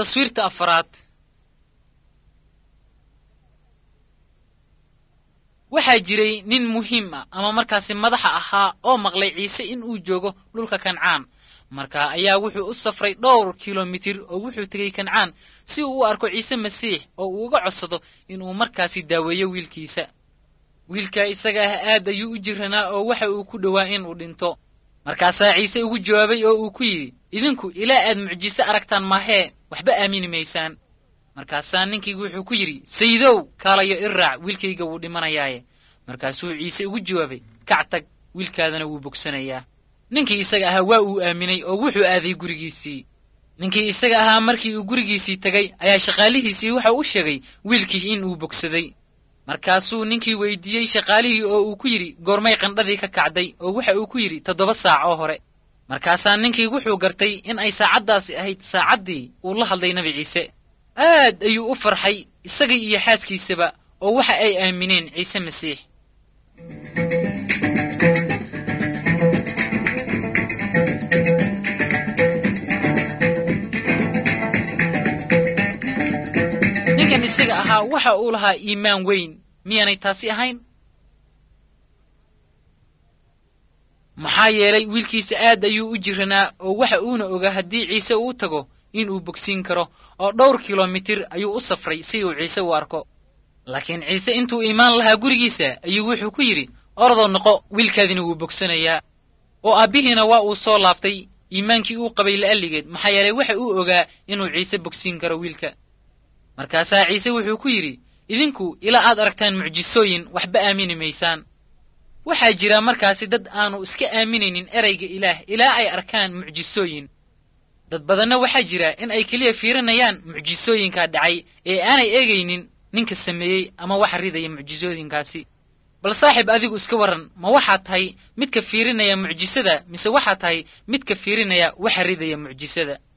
taswiirta afaraad waxaa jiray nin muhiim ah ama markaasi madaxa ahaa oo maqlay ciise in uu joogo dhulka kancaan markaa ayaa wuxuu u safray dhowr kilomitir oo wuxuu tegey kancaan si uu u arko ciise masiix oo uu uga codsado inuu markaasi daaweeyo wiilkiisa wiilka isaga ah aad ayuu u jiranaa oo waxa uu ku dhowaa inuu dhinto markaasaa ciise ugu jawaabay oo uu ku yidhi idinku ilaa aad mucjiso aragtaan maahee waxba aamini maysaan markaasaa ninkii wuxuu ku yidhi sayidow kaalayo i raac wiilkayga wuu dhimanayaaye markaasuu ciise ugu jawaabay kac tag wiilkaadana wuu bogsanayaa ninkii isaga ahaa waa uu aaminay oo wuxuu aaday gurigiisii ninkii isaga ahaa markii uu gurigiisii tegay ayaa shaqaalihiisii waxa u sheegay wiilkii in uu bogsaday markaasuu ninkii weydiiyey shaqaalihii oo uu ku yidhi goormay qandhadii ka kacday oo waxa uu ku yidhi toddoba saac oo hore markaasaa ninkii wuxuu gartay in ay saacaddaasi ahayd saacaddii uu la hadlay nebi ciise aad ayuu u farxay isagii iyo xaaskiisaba oo waxa ay aamineen ciise masiix ninkan isaga ahaa waxa uu lahaa iimaan weyn miyaanay taasi ahayn maxaa yeelay wiilkiisa aad ayuu u jiranaa oo waxa uuna ogaa haddii ciise uu tago inuu bogsiin karo oo dhowr kilomitir ayuu u safray si uu ciise u arko laakiin ciise intuu imaan lahaa gurigiisa ayuu wuxuu ku yidhi orodoo noqo wiilkaadina wuu bogsanayaa oo aabbihiina waa uu soo laaftay iimaankii uu qabay la'alligeed maxaa yeelay waxa uu ogaa inuu ciise bogsiin karo wiilka markaasaa ciise wuxuu ku yidhi idinku ilaa aad aragtaan mucjisooyin waxba aamini maysaan waxaa jira markaasi dad aanu iska aaminaynin erayga ilaah ilaa ay arkaan mucjisooyin dad badanna waxaa jira in ay keliya fiirinayaan mucjisooyinkaa dhacay ee aanay eegaynin ninka sameeyey ama waxa ridaya mucjisooyinkaasi bal saaxiib adigu iska warran ma waxaad tahay midka fiirinaya mucjisada mise waxaad tahay midka fiirinaya waxa ridaya mucjisada